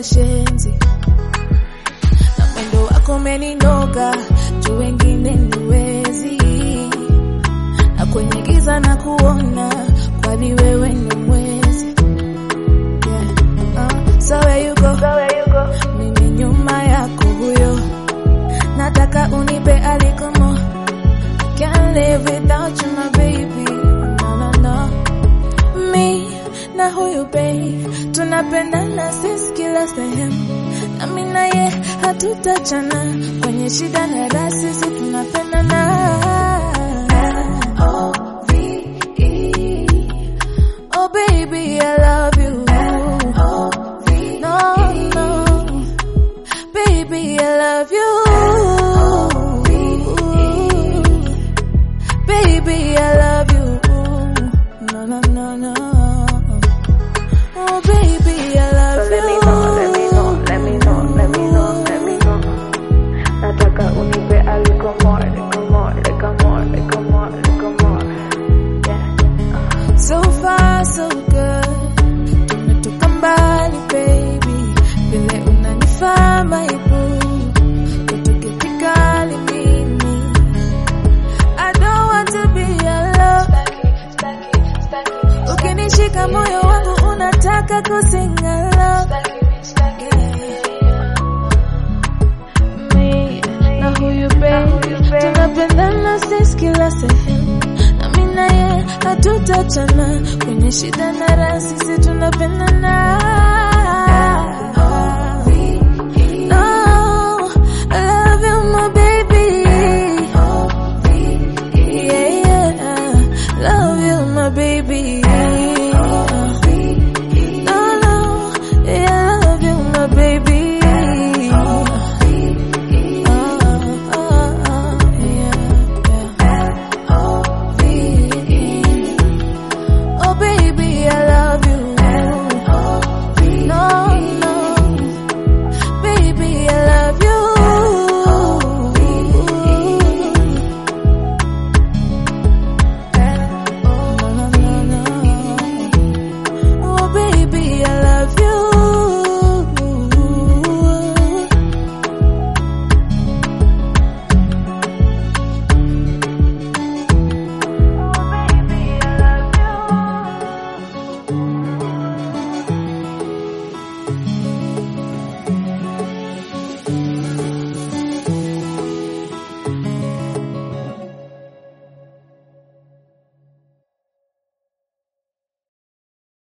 washenzi na mwendo wako umeninoga juu wengine niwezi na kwenye giza na kuona kwani wewe ni mwezi yeah. uh, so where you go, so where you go. mimi nyuma yako huyo nataka unipe alikomo can't live without you my baby no, no, no. me na huyu babe tunapendana sisi kila sehemu nami naye hatutachana kwenye shida na raha sisi tunapendana O-V-E. Oh baby I love you no no baby I love you baby I love you no no no no oh baby I love So let me know, let me know, let me know, let me know, let me know. Nataka unipe a little more, little more, little more, little more, little more. Yeah. So far so good, tumetoka mbali baby, vile unanifaa my boo, kutoke vikali mimi. I don't want to be alone, ukinishika moyo wangu unataka kusing along. Me na huyu baby, tunapendana sisi kila sehemu, nami naye hatutachana kwenye shida na raha, sisi tunapendana.